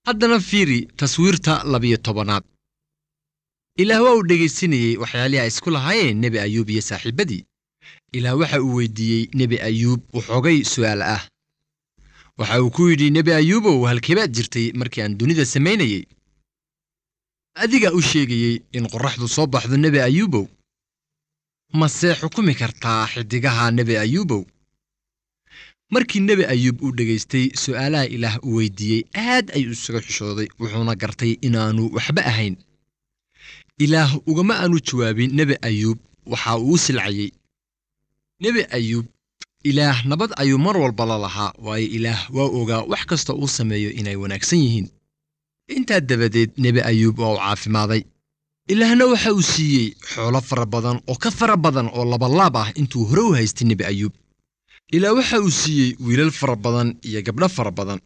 haddana fiiri taswiirta labiyo tobanaad ilaah waa uu dhegaysanayey waxyaalihii ay isku lahaayeen nebi ayuub iyo saaxiibbadii ilaah waxa uu weydiiyey nebi ayuub waxoogay su'aal ah waxa uu ku yidhi nebi ayuubow halkeebaad jirtay markii aan dunida samaynayey adigaa u sheegayey in qorraxdu soo baxdo nebi ayuubow mase xukumi kartaa xiddigaha nebi ayuubow markii nebi ayuub uu dhegaystay su'aalaha ilaah uu weydiiyey aad ayuu isaga xishooday wuxuuna gartay inaannu waxba ahayn ilaah ugama aanu jawaabin nebi ayuub waxa uu u silcayey nebi ayuub ilaah nabad ayuu mar walba la lahaa waayo ilaah waa ogaa wax kasta uu sameeyo inay wanaagsan yihiin intaa dabadeed nebi ayuub waa uu caafimaaday ilaahna waxa uu siiyey xoolo fara badan oo ka fara badan oo labalaab ah intuu hore u haystay nebi ayuub ilaah waxa uu siiyey wiilal fara badan iyo gabdho fara badan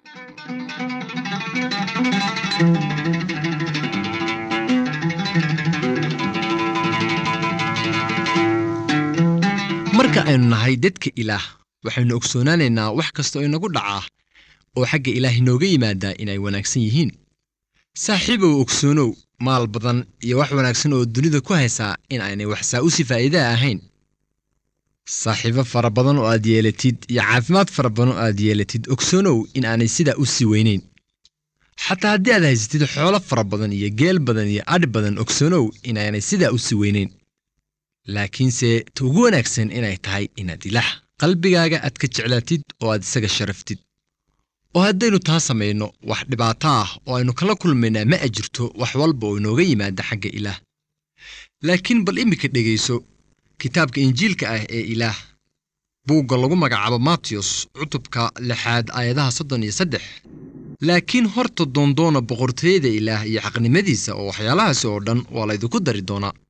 marka aynu nahay dadka ilaah waxaynu ogsoonaanaynaa wax kasta oo inagu dhacaa oo xagga ilaah inooga yimaadaa inay wanaagsan yihiin saaxiibow ogsoonow maal badan iyo wax wanaagsan oo dunida ku haysaa in aynay waxsaa u si faa'iidaa ahayn saaxiibo fara badan oo aad yeelatid iyo caafimaad fara badan oo aad yeelatid ogsoonow in aanay sidaa u sii weynayn xataa haddii aad haysatid xoolo fara badan iyo geel badan iyo adhi badan ogsoonow inaanay sidaa u sii weynayn laakiinse ta ugu wanaagsan inay tahay inaad ilaah qalbigaaga aad ka jeclaatid oo aad isaga sharaftid oo haddaynu taa samayno wax dhibaato ah oo aynu kala kulmaynaa ma ajirto wax walba oo inooga yimaada xagga ilaah laakiin bal iminka dhegayso kitaabka injiilka ah ee ilaah buugga lagu magacaabo matiyos cutubka lixaad aayadaha soddon iyo saddex laakiin horta doondoona boqortooyada ilaah iyo xaqnimadiisa oo waxyaalahaasi oo dhan waa laydinku dari doonaa